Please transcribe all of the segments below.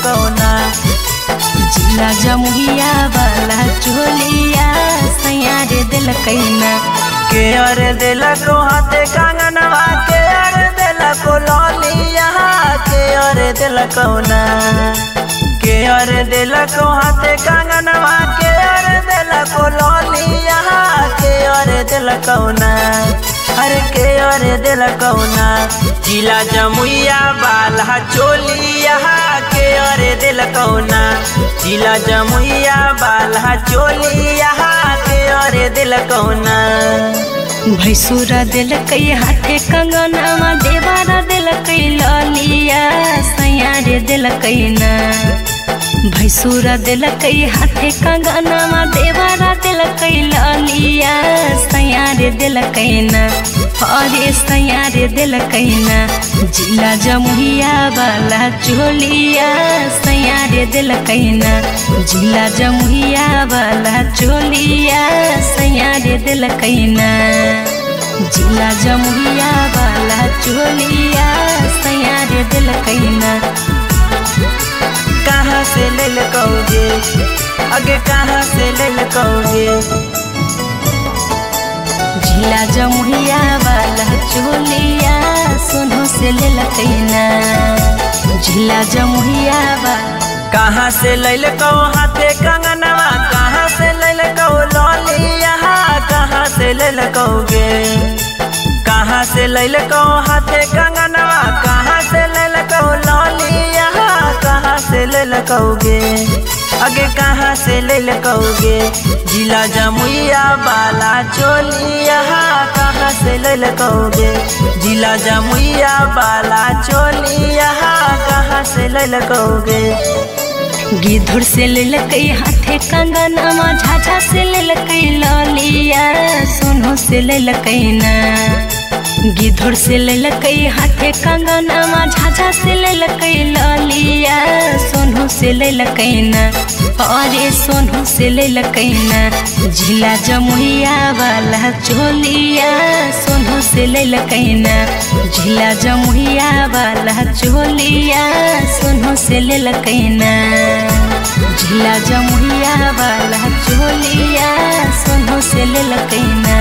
कौना जिला जमुहिया वाला चोलिया सैया रे दिल कैना के अरे दिला को हाथे कंगनवा के अरे दिला को लौलिया के अरे दिला कौना के अरे दिला को हाथे कंगनवा के अरे दिला को लौलिया के अरे दिला कौना अरे के अरे दिला कौना जिला जमुइया बाला चोलिया के अरे दिल कौना जिला जमुइया बाला चोलिया के अरे दिल कौना भैसुरा दिल कई हाथे कंगनवा देवारा दिल कई ललिया सैया रे दिल कैना भैसुरा दिल कई हाथे कंगनवा देवारा दिल कई ललिया सैया रे दिल कैना अरे सैया रे दिल कैना जिला जमुहिया वाला चोलिया सैया रे दिल कैना जिला जमुहिया वाला चोलिया सैया रे दिल कैना जिला जमुहिया वाला चोलिया सैया रे दिल कैना कहाँ से ले लकोगे आगे कहाँ से ले लकोगे जिला जमुहिया वाला चोलिया सोनो से ले लकैना जिला जमुहिया वाला कहाँ से ले लको हाथे कंगनवा कहाँ से ले लको लौलिया कहाँ से ले लकोगे कहाँ से ले लको हाथे कंगनवा कहाँ से ले लको लौलिया कहाँ से ले लकोगे आगे कहाँ से ले लकोगे जिला जमुइया बाला चोलिया कहाँ से ले लकोगे जिला जमुइया बाला चोलिया कहाँ से ले लकोगे गिद्धुर से ले लकई हाथे कंगनमा झाझा से ले लकई ललिया सोनो से ले लकैना गिद्धुर से ले लकई हाथे कंगनमा झाझा से ले लकई ललिया सोनो से ले लकैना अरे सोनो से ले लकैना जिला जमुहिया वाला चोलिया सोनो से ले लकैना जिला जमुहिया वाला चोलिया सोनो से ले लकैना जिला जमुहिया वाला चोलिया सोनो से ले लकैना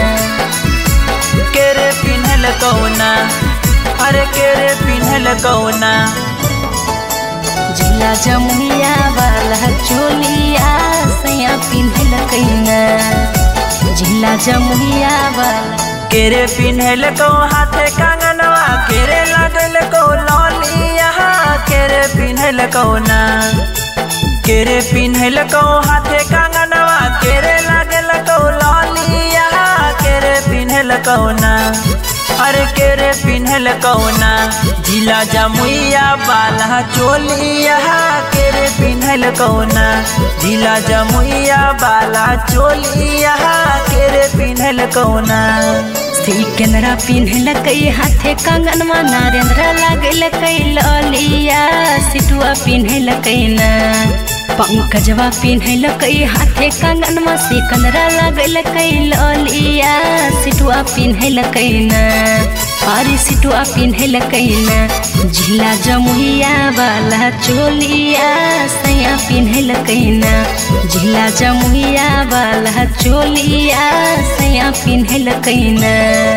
केरे पिन्हल कौना अरे केरे पिन्हल कौना जिला जमुहिया वाला चोलिया सैया पिन्हल कैना जिला जमुहिया वाला केरे पिन्हल को हाथे कंगनवा केरे लगल को लौलिया केरे पिन्हल कौना केरे पिन्हल को हाथे कंगनवा केरे लगल को लौलिया केरे पिन्हल कौना अरे केरे पिन्हल कौना जिला जमुइया बाला चोलिया केरे पिन्हल कौना जिला जमुइया बाला चोलिया केरे पिन्हल कौना सिकंदरा पिन्हल कई हाथे कंगनवा नरेंद्र लागल कई ललिया सिटुआ पिन्हल कैना पंकजवा पिन्हल कई हाथे कंगनवा सिकंदरा लागल कई ललिया सिटुआ पिन्हल कैना अरे सिटुआ पिन्हल कैना झिला जमुहिया वाला चोलिया सैया पिन्हल कैना झिला जमुहिया वाला चोलिया सैया पिन्हल कैना